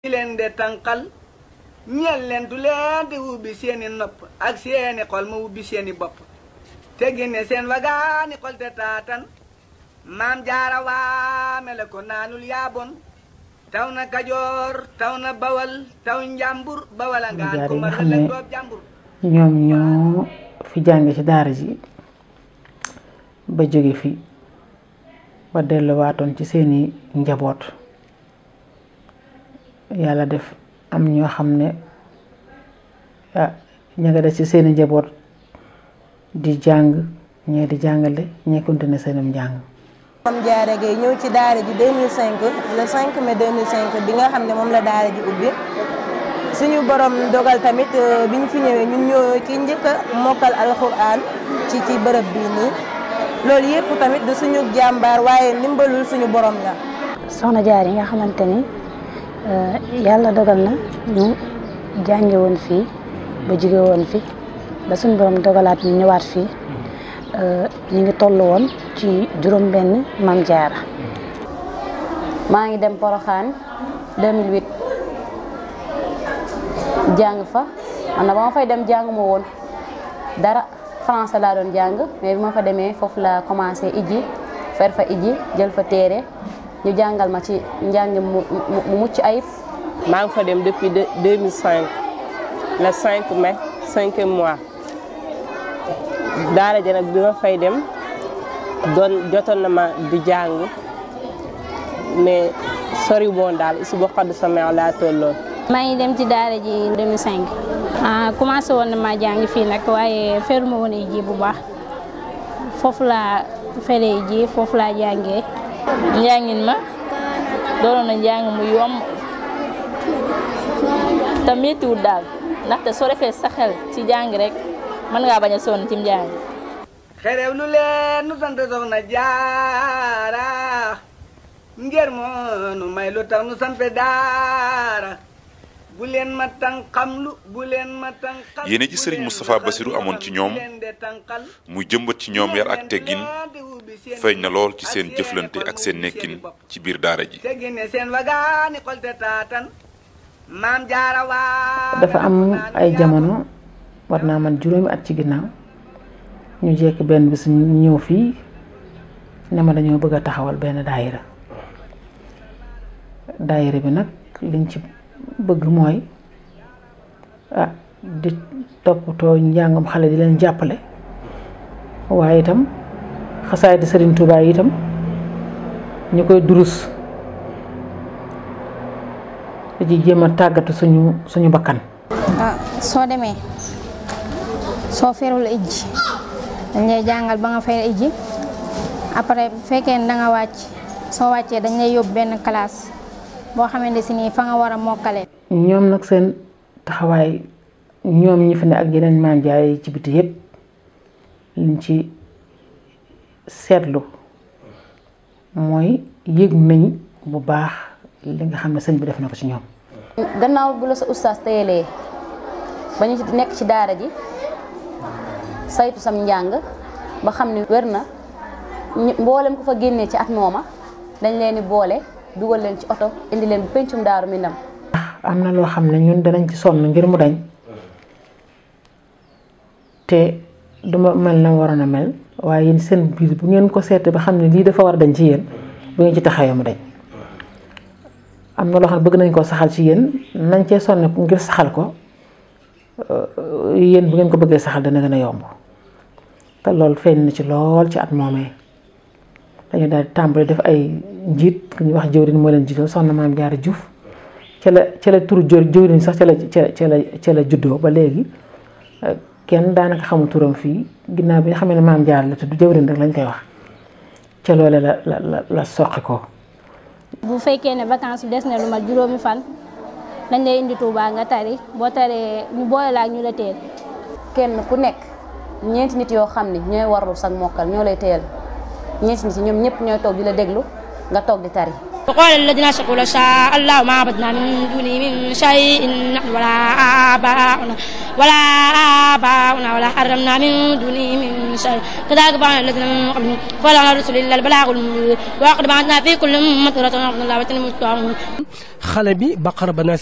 di leen de tànqal ñeel leen du leen di wubbi seeni nopp ak seeni xol ma wubbi seeni bopp te génne seen wagaani xol te taatan maam jaara waame la ko naanul yaabon taw na kajoor taw na bawal taw njàmbur bawal a ngaan ko mar la doob jàmbur ñoom ñoo fi jànge ci daara ji ba jóge fi ba delluwaatoon ci seeni njaboot yàlla def am ñoo xam ne ah ña nga des ci seeni njaboot di jàng ñee di jàngale ñee continuer seenum njàng Mame Diarra Gueye ñëw ci daara ji 2005 le 5 mai 2005 bi nga xam ne moom la daara ji ubbi suñu borom dogal tamit bi ñu fi ñëwee ñun ñoo ki njëkk a mokkal alxuraan ci ci bërëb bii nii loolu yëpp tamit du suñu jàmbaar waaye ndimbalul suñu borom la. soxna jaar yi nga xamante ni yàlla dogal na ñu jànge woon fii ba jóge woon fi ba suñu borom dogalaat ñu ñëwaat fii ñu ngi toll woon ci juróom benn Mame Diarra maa ngi dem Porokhane 2008 jàng fa man na ba ma fay dem jàng ma woon dara français laa doon jàng mais bi ma fa demee foofu la commencé ijji fer fa ijji jël fa téere ñu jàngal ma ci njàng mu mu mucc ayib. maa ngi fa dem depuis 2005 le 5 mai cinquième mois daara ja nag bi ma fay dem doon jotoon na ma di jàng mais sori woon daal si boo xadd sa meew laa tolloon. maa ngi dem ci daara ji 2005 ah commencé woon na maa jàng fii nag waaye feruma woon ji bu baax foofu laa feree ji foofu laa jàngee. njàngin ma doonoon na njàng mu yomb te méttiwul daal ndaxte soo defee sa xel ci jàng rek mën ngaa bañ a sonn ci njàng. xerew lu leen nu sant soxna jaara ngir moo nu may lu tax nu sant daara bu leen ma tànqamlu bu leen ma tànqal yéene ji sëriñ Moustapha Bassirou amoon ci ñoom muy jëmbat ci ñoom yar ak teggin feeñ na lool ci seen jëflante ak seen nekkin ci biir daara ji. te génne seen wagaani xol te taatan maam jaara waa dafa am ay jamono war naa man juróomi at ci ginnaaw ñu jekk benn bis ñu ñëw fii ne ma dañoo bëgg a taxawal benn daayira daayira bi nag liñ ci bëgg mooy ah di toppatoo njàngam xale di leen jàppale waaye itam xasaay di Sëriñ Tuubaa itam ñu koy durus di ci jéem a tàggatu suñu suñu bakkan ah soo demee soo ferul ijji dañ lay jàngal ba nga fer ijji après bu fekkee ne da nga wàcc soo wàccee dañ lay yóbbu benn classe boo xamante si nii fa nga war a mokkale ñoom nag seen taxawaay ñoom ñi fi ne ak yeneen Mame Diarra yi ci biti yépp liñ ci seetlu mooy yëg nañ bu baax li nga xam ne sëñ bi def na ko ci ñoom gannaaw bu la sa ustaas teyelee ba ñu nekk ci daara ji saytu sam njàng ba xam ne wér na mboolem ko fa génnee ci at mooma dañ leen di boole dugal leen ci oto indi leen bu pencum daaru mi ndam am na loo xam ne ñun danañ ci sonn ngir mu dañ te duma mel na waroon a mel waaye yéen seen biir bu ngeen ko seetee ba xam ne lii dafa war a dañ ci yéen bu ngeen ci taxawee mu dañ am na loo xam ne bëgg nañ koo saxal ci yéen nañ cee sonn ngir saxal ko yéen bu ngeen ko bëggee saxal dana gën a yomb te loolu feeñ na ci lool ci at moomee dañu daal di tàmbali def ay njiit ku ñuy wax jëwriñ moo leen jiital soxna Mame Diarra Diouf ca la ca la turu jëwriñ sax ca la ca la ca la juddoo ba léegi kenn daanaka xamul turam fii ginnaaw bi nga xam ne Mame Diarra la tudd jëwriñ rek lañ koy wax ca loole la la la la soqi ko bu fekkee ne vacances des na lu mat juróomi fan dañ lay indi Touba nga tari boo taree ñu boole la ak ñu la teel kenn ku nekk ñeenti nit yoo xam ne ñooy warlu sag mokkal ñoo lay teel ñeenti nit yi ñoom ñëpp ñooy toog di la déglu nga toog di tari وقال الذين أشركوا لو شاء الله ما عبدنا من دونه من شيء نحن ولا آباؤنا ولا آباؤنا ولا حرمنا من دونه من شيء كذلك فعل الذين من قبلهم فلا رسل إلا البلاغ المبين وقد بعثنا في كل أمة رسولا أن الله وتنموا xale bi baqara ba